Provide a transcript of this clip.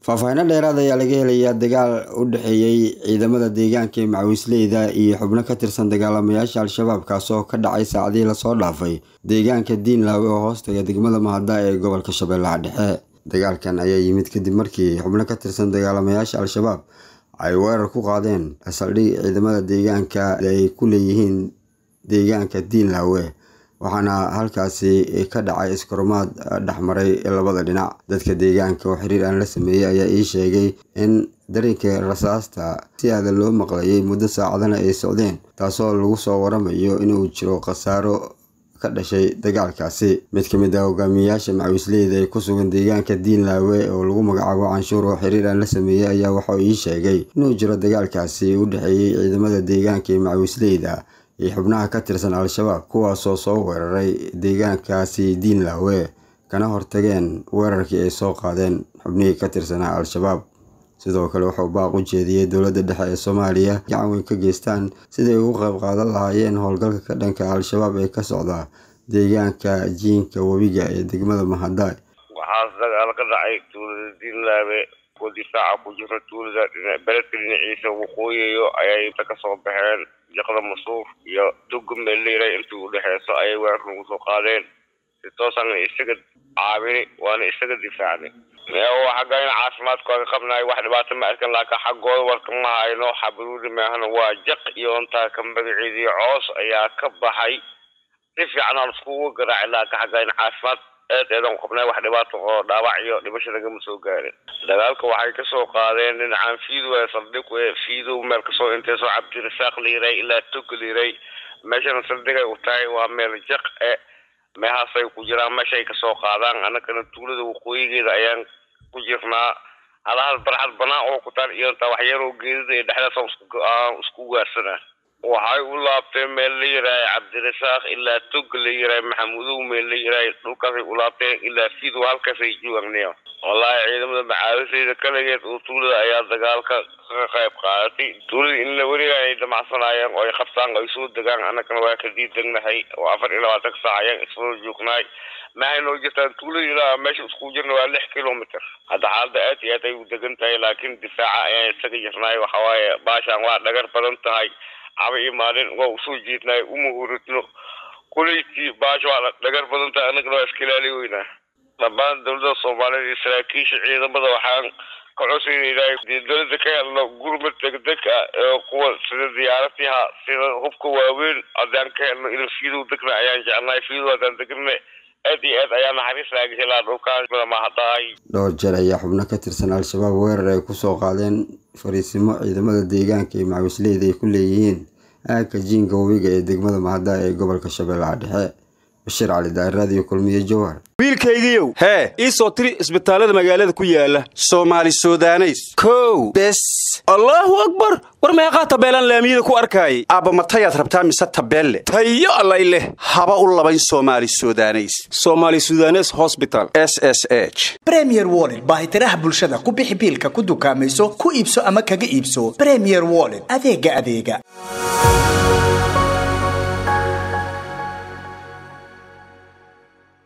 faahfaahinno dheeraad ayaa laga helayaa dagaal u dhexeeyey ciidamada deegaanka ee macawisleyda iyo xubno ka tirsan dagaalamayaasha al-shabaab kaasoo ka dhacay saacadihii lasoo dhaafay deegaanka diinlaawe oo hoostaga degmada mahada ee gobolka shabeellaha dhexe dagaalkan ayaa yimid kadib markii xubno ka tirsan dagaalamayaasha al-shabaab ay weerar ku qaadeen saldhig ciidamada deegaanka ay ku leeyihiin deegaanka diinlaawe waxaana halkaasi ka dhacay iskarumaad dhexmaray labada dhinac dadka deegaanka oo xiriir aan la sameeyey ayaa ii sheegay in dareenka rasaasta si aadan loo maqlayay muddo saacadana ay socdeen taasoo lagu soo waramayo inuu jiro khasaaro ka dhashay dagaalkaasi mid ka mid ah hogaamiyayaasha macawisleyda ee ku sugan deegaanka diinlaawe oo lagu magacaabo canshuur oo xiriir aan la sameeyey ayaa waxauu ii sheegay inuu jiro dagaalkaasi u dhexeeyey ciidamada deegaanka ee macawisleyda iyo xubnaha ka tirsan al-shabaab kuwaasoo soo weeraray deegaankaasi diinlaawe kana hortageen weerarkii ay soo qaadeen xubnihii ka tirsanaa al-shabaab sidoo kale wuxuu baaq u jeediyey dowladda dhexe ee soomaaliya gacan weyn ka geystaan siday ugu qayb qaadan lahaayeen howlgalka ka dhanka al-shabaab ee ka socda deegaanka jiinka webiga ee degmada mahadaay waxaas dagaal ka dhacay tuulada diinlaawe oo difaaca ku jira tuulada beledka dhinaciisa waqooyiyo ayay inta kasoo baxeen jaqda masuuf iyo tuga meeleyra intii udhexeyso ayay weerar nagu soo qaadeen si toosana isaga caabini waana isaga difaacnay xagga in caafimaadkooda qabnaay wax dhibaato ma arkan laakiin xaggooda warka ma hayno xabaruudi maahana waa jaq iyo intaa ka magaceedii coos ayaa ka baxay si fiican aan iskugu garaacay laakiin xagga in caafimaad aad eedan qabnay wax dhibaato oo dhaawac iyo dhimasho nagama soo gaarin dagaalka waxay kasoo qaadeen dhinacaan fiidow ee saldhig ee fiidow meel kasoo intay soo cabdirasaaq liiray ilaa tog liiray meeshana saldhigay u tahay waa meel jaq e meehaasay ku jiraan meeshaay kasoo qaadaan annagana tuulada waqooyigeeda ayaan ku jirnaa halahal barxad banaan oo ku taal iyo intaa waxyaroo geedada iyo dhexdaas aan isku gaarsanaa waxay u laabteen meel la yirahay cabdirasaaq ilaa tog la yirahay maxamudow meel la yirahay dhulkaasay u laabteen ilaa fiidow halkaasay joogagnaya wallaahi ciidamada macaalisayda kaligeed oo tuulada ayaa dagaalka ka qayb qaadatay tuulada in la weriga ay damacsanaayeen oo ay qabtaan ay soo degaan annagana waa ka diidegnahay oo afar iyo labaatan saac ayaan iswada joognaay maxay noo jirtaan tuulada ilaa meesha isku jirna waa lix kilomitr hadda xaalada aad iyo aad ay u degan tahay laakiin difaaca ayaan isaga jirnaay waxawaaye baashaan waa dhagar badan tahay caba iyo maalin waa usoo jeednaay uma huridno kuleyti baasha waa dhagar badan tahay annagana waa iska ilaali weynaa dhammaan dowladda soomaaliyeed iyo saraakiisha ciidamada waxaan ka codsaynaynahay dowladda ka helno gurmad degdeg ah ee kuwa sida diyaaratiha sida hubka waaweyn haddaan ka helno ina fiidow degna ayaan jecelnahay fiidow haddaan degna aad iyo aad ayaa naxariis laaga helaa dhulkaas mahadahay dhowr jeer ayaa xubno ka tirsan al-shabaab weerar ay kusoo qaadeen fariisimo ciidamada deegaanka iyo macawisleyda ay ku leeyihiin aagka jiinka webiga ee degmada mahada ee gobolka shabeellaha dhexe bashir cali daaraadiyo kulmiye jowhar wiilkaygiiow hee ii soo tiri isbitaallada magaalada ku yaala soomaali sudaneys kow bes allaahu akbar war meeqaa tabeelaan laamiyada ku arkaayay aabba matayaad rabtaa mise tabeelle tayo allay leh haba u labayn soomaali sudaneys somaali sudanes hosbital s s h bremier wollet baahitiraha bulshada ku bixi biilka ku dukaamayso ku iibso ama kaga iibso bremier wollet adeega adeega